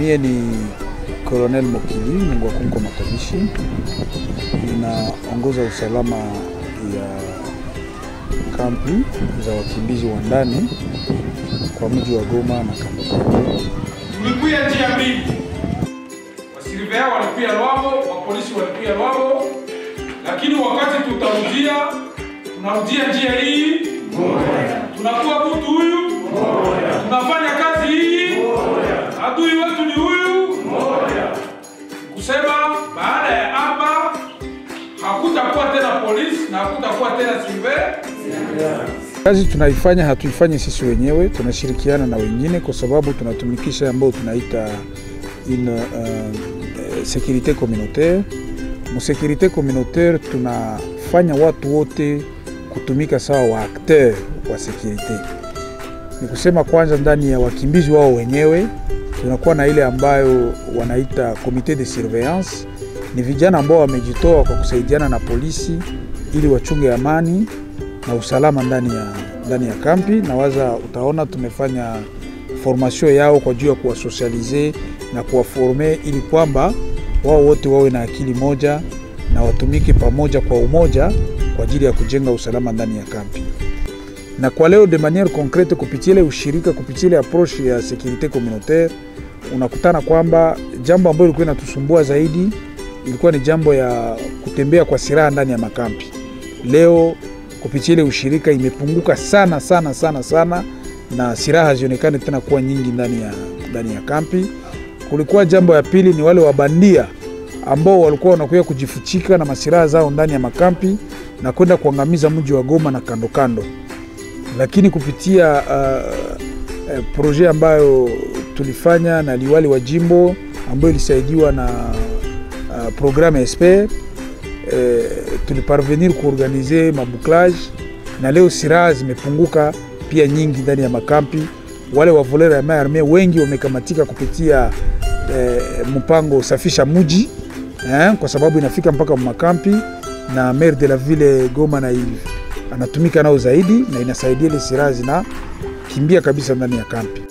Mie ni Colonel Mokili Mungu Akunko Matabishi, ninaongoza usalama ya kampi za wakimbizi wa ndani kwa mji wa Goma na kando kando. Tulikuya njia mbili, wasilivea walikuya Lwabo, wapolisi walikuya Lwabo, lakini wakati tutarudia, tunarudia njia hii tunakuwa mtu huyu, tunafanya kazi hii, adui wetu ni huyu. Kusema baada ya hapa hakutakuwa tena polisi na hakutakuwa tena silver Kazi tunaifanya hatuifanyi sisi wenyewe, tunashirikiana na wengine kwa sababu tunatumikisha ambao tunaita une uh, securite communautaire. Mu securite communautaire tunafanya watu wote kutumika sawa wa acteur wa securite. Ni kusema kwanza, ndani ya wakimbizi wao wenyewe tunakuwa na ile ambayo wanaita comite de surveillance. Ni vijana ambao wamejitoa kwa kusaidiana na polisi ili wachunge amani na usalama ndani ya, ndani ya kampi. Na waza utaona tumefanya formation yao kwa juu ya kuwasosialize na kuwaforme ili kwamba wao wote wawe na akili moja na watumike pamoja kwa umoja kwa ajili ya kujenga usalama ndani ya kampi. Na kwa leo de maniere concrete, kupitia ile ushirika, kupitia ile approche ya securite communautaire, unakutana kwamba jambo ambalo ilikuwa inatusumbua zaidi ilikuwa ni jambo ya kutembea kwa silaha ndani ya makampi. Leo kupitia ile ushirika imepunguka sana sana sana sana, na silaha hazionekani tena kuwa nyingi ndani ya, ndani ya kampi. Kulikuwa jambo ya pili ni wale wabandia ambao walikuwa wanakuja kujifuchika na masilaha zao ndani ya makampi na kwenda kuangamiza mji wa Goma na kando kando, lakini kupitia uh, uh, proje ambayo tulifanya na liwali wa jimbo ambayo ilisaidiwa na uh, programme Esper eh, tuliparvenir kuorganize mabuklage na leo silaha zimepunguka pia nyingi ndani ya makampi. Wale wavolera ya maarme wengi wamekamatika kupitia eh, mpango safisha muji eh, kwa sababu inafika mpaka makampi na maire de la ville Goma na hivi anatumika nao zaidi na inasaidia ile silaha zinakimbia kabisa ndani ya kampi.